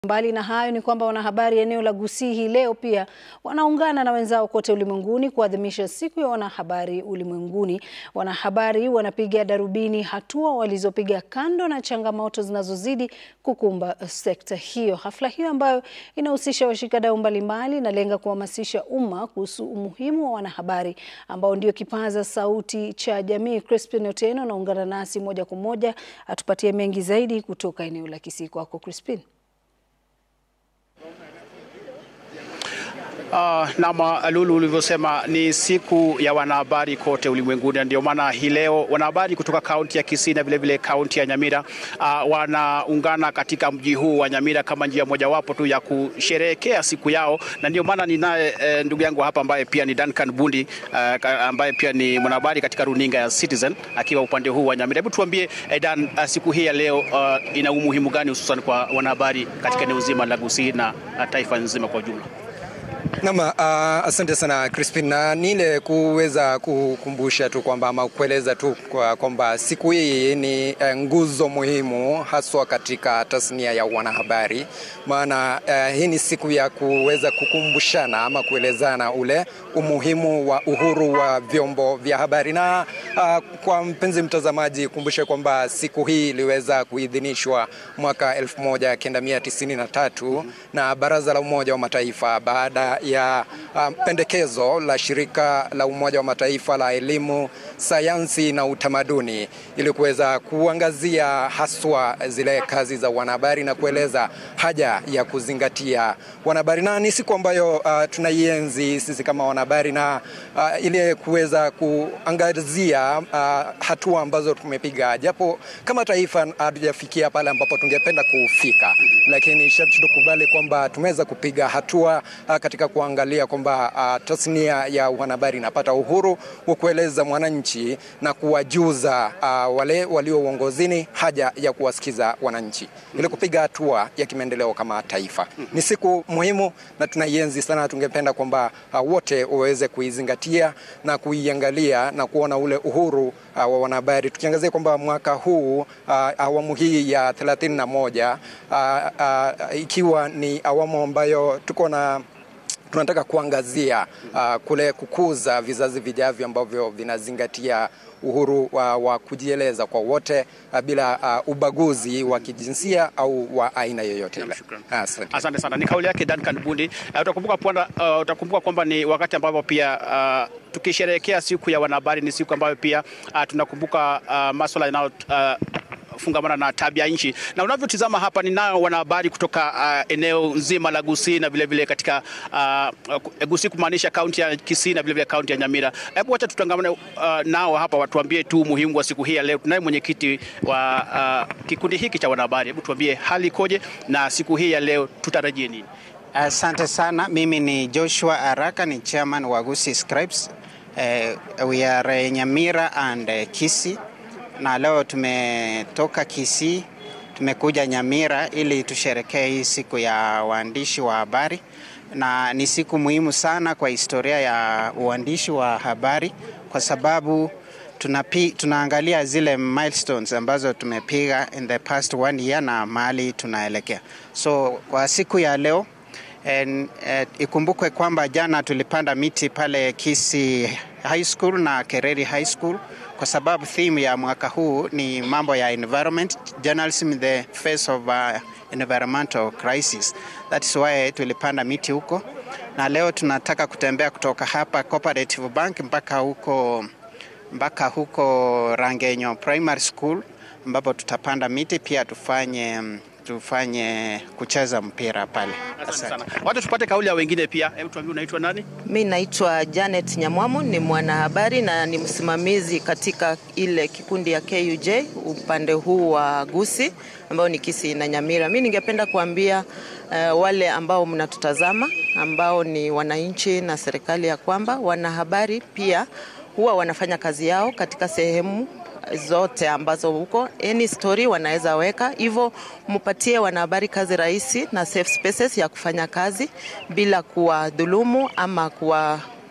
Mbali na hayo ni kwamba wanahabari eneo la Gusii hii leo pia wanaungana na wenzao kote ulimwenguni kuadhimisha siku ya wanahabari ulimwenguni. Wanahabari wanapiga darubini hatua walizopiga kando na changamoto zinazozidi kukumba sekta hiyo. Hafla hiyo ambayo inahusisha washikadau mbalimbali inalenga kuhamasisha umma kuhusu umuhimu wa wanahabari ambao ndio kipaza sauti cha jamii. Crispin Otieno anaungana nasi moja kwa moja atupatie mengi zaidi kutoka eneo la Kisii. Kwako Crispin. Uh, nama Lulu ulivyosema ni siku ya wanahabari kote ulimwenguni, na ndio maana hii leo wanahabari kutoka kaunti ya Kisii na vilevile kaunti ya Nyamira uh, wanaungana katika mji huu wa Nyamira kama njia mojawapo tu ya kusherehekea siku yao, na ndio maana ninaye eh, ndugu yangu hapa ambaye pia ni Duncan Bundi uh, ambaye pia ni mwanahabari katika runinga ya Citizen akiwa upande huu wa Nyamira. Hebu tuambie eh, Dan, uh, siku hii ya leo uh, ina umuhimu gani hususan kwa wanahabari katika eneo zima la Gusii na uh, taifa nzima kwa ujumla? Naam, uh, asante sana Crispin, na nile kuweza kukumbusha tu kwamba ama kueleza tu kwamba kwa siku hii ni uh, nguzo muhimu haswa katika tasnia ya wanahabari, maana uh, hii ni siku ya kuweza kukumbushana ama kuelezana ule umuhimu wa uhuru wa vyombo vya habari. Na uh, kwa mpenzi mtazamaji, kumbushe kwamba siku hii iliweza kuidhinishwa mwaka 1993 na Baraza la Umoja wa Mataifa baada ya uh, pendekezo la shirika la Umoja wa Mataifa la elimu, sayansi na utamaduni ili kuweza kuangazia haswa zile kazi za wanahabari na kueleza haja ya kuzingatia wanahabari, na ni siku ambayo uh, tunaienzi sisi kama wanahabari na uh, ili kuweza kuangazia uh, hatua ambazo tumepiga, japo kama taifa hatujafikia pale ambapo tungependa kufika, lakini sharti tukubali kwamba tumeweza kupiga hatua uh, katika kuangalia kwamba uh, tasnia ya wanahabari inapata uhuru wa kueleza mwananchi na kuwajuza uh, wale walio uongozini haja ya kuwasikiza wananchi ili kupiga hatua ya kimaendeleo kama taifa. Ni siku muhimu na tunaienzi sana. Tungependa kwamba uh, wote waweze kuizingatia na kuiangalia na kuona ule uhuru uh, wa wanahabari, tukiangazia kwamba mwaka huu uh, awamu hii ya 31 uh, uh, ikiwa ni awamu ambayo tuko na tunataka kuangazia uh, kule kukuza vizazi vijavyo ambavyo vinazingatia uhuru wa, wa kujieleza kwa wote uh, bila uh, ubaguzi wa kijinsia au wa aina yoyote ile. Asante. Asante sana. Ni kauli yake Duncan Bundi. Uh, utakumbuka kwamba uh, utakumbuka kwamba ni wakati ambapo pia uh, tukisherehekea siku ya wanahabari ni siku ambayo pia uh, tunakumbuka uh, masuala yanayo uh, fungamana na tabia nchi. Na unavyotizama hapa, ninao wanahabari kutoka uh, eneo nzima la Gusii na vilevile vile katika uh, Gusii kumaanisha kaunti ya Kisii na vilevile kaunti ya Nyamira. Hebu wacha tutangamane uh, nao hapa, watuambie tu umuhimu wa siku hii ya leo. Tunaye mwenyekiti wa uh, kikundi hiki cha wanahabari. Hebu tuambie hali ikoje na siku hii ya leo tutarajie nini? Asante uh, sana. Mimi ni Joshua Araka, ni chairman wa Gusii Scribes. Uh, we are uh, Nyamira and uh, Kisii na leo tumetoka Kisii tumekuja Nyamira ili tusherekee hii siku ya waandishi wa habari, na ni siku muhimu sana kwa historia ya uandishi wa habari kwa sababu tunapi, tunaangalia zile milestones ambazo tumepiga in the past one year na mahali tunaelekea. So kwa siku ya leo en, et, ikumbukwe kwamba jana tulipanda miti pale Kisii High School na Kereri High School kwa sababu theme ya mwaka huu ni mambo ya environment, journalism in the face of uh, environmental crisis. That is why tulipanda miti huko, na leo tunataka kutembea kutoka hapa Cooperative Bank mpaka huko mpaka huko Rangenyo Primary School ambapo tutapanda miti pia tufanye tufanye kucheza mpira pale. Asante sana. Wacha tupate kauli ya wengine pia. Hebu tuambie unaitwa nani? Mi naitwa Janet Nyamwamu, ni mwanahabari na ni msimamizi katika ile kikundi ya KUJ upande huu wa Gusii ambao ni Kisii na Nyamira. Mi ningependa kuambia uh, wale ambao mnatutazama ambao ni wananchi na serikali ya kwamba wanahabari pia huwa wanafanya kazi yao katika sehemu zote ambazo huko any story wanaweza weka hivyo, mpatie wanahabari kazi rahisi na safe spaces ya kufanya kazi bila kuwadhulumu ama kuwa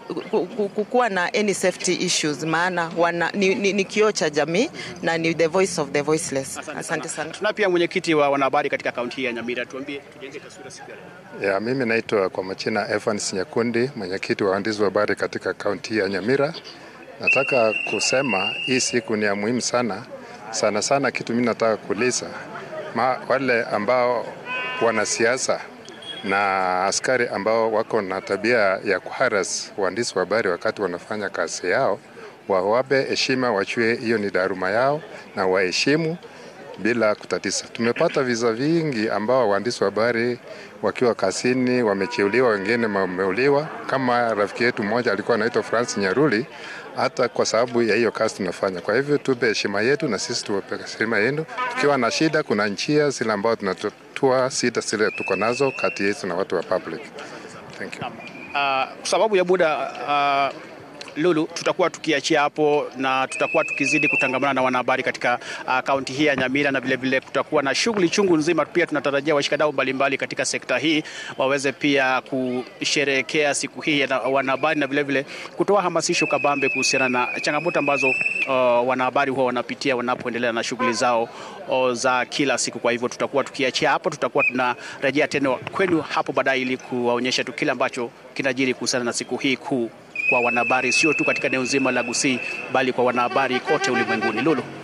kukuwa na any safety issues, maana wana, ni, ni, ni kioo cha jamii na ni the voice of the voiceless. Asante sana. Tuna pia mwenyekiti wa wanahabari katika kaunti hii ya Nyamira, tuambie tujenge taswira siku ya leo. Ya, mimi naitwa kwa majina Evans Nyakundi, mwenyekiti wa waandishi wa habari katika kaunti ya Nyamira. Nataka kusema hii siku ni ya muhimu sana sana sana. Kitu mimi nataka kuuliza ma, wale ambao wanasiasa na askari ambao wako na tabia ya kuharas waandishi wa habari wakati wanafanya kazi yao, wawape heshima, wachue hiyo ni daruma yao na waheshimu bila kutatiza. Tumepata visa vingi ambao waandishi wa habari wakiwa kazini wamecheuliwa, wengine wameuliwa. Kama rafiki yetu mmoja alikuwa anaitwa Francis Nyaruli, hata kwa sababu ya hiyo kazi tunafanya. Kwa hivyo tupe heshima yetu na sisi tuwape heshima yenu. Tukiwa na shida, kuna njia zile ambao tunatatua shida zile tuko nazo kati yetu na watu wa public. Thank you. Uh, kwa sababu ya muda uh, Lulu, tutakuwa tukiachia hapo na tutakuwa tukizidi kutangamana na wanahabari katika kaunti uh, hii ya Nyamira na vilevile kutakuwa na shughuli chungu nzima. Pia tunatarajia washikadau mbalimbali katika sekta hii waweze pia kusherehekea siku hii ya wanahabari na vilevile kutoa hamasisho kabambe kuhusiana na changamoto ambazo uh, wanahabari huwa wanapitia wanapoendelea na shughuli zao uh, za kila siku. Kwa hivyo tutakuwa tukiachia hapo, tutakuwa tunarejea tena kwenu hapo baadaye ili kuwaonyesha tu kile ambacho kinajiri kuhusiana na siku hii kuu kwa wanahabari sio tu katika eneo zima la Gusii bali kwa wanahabari kote ulimwenguni. Lulu.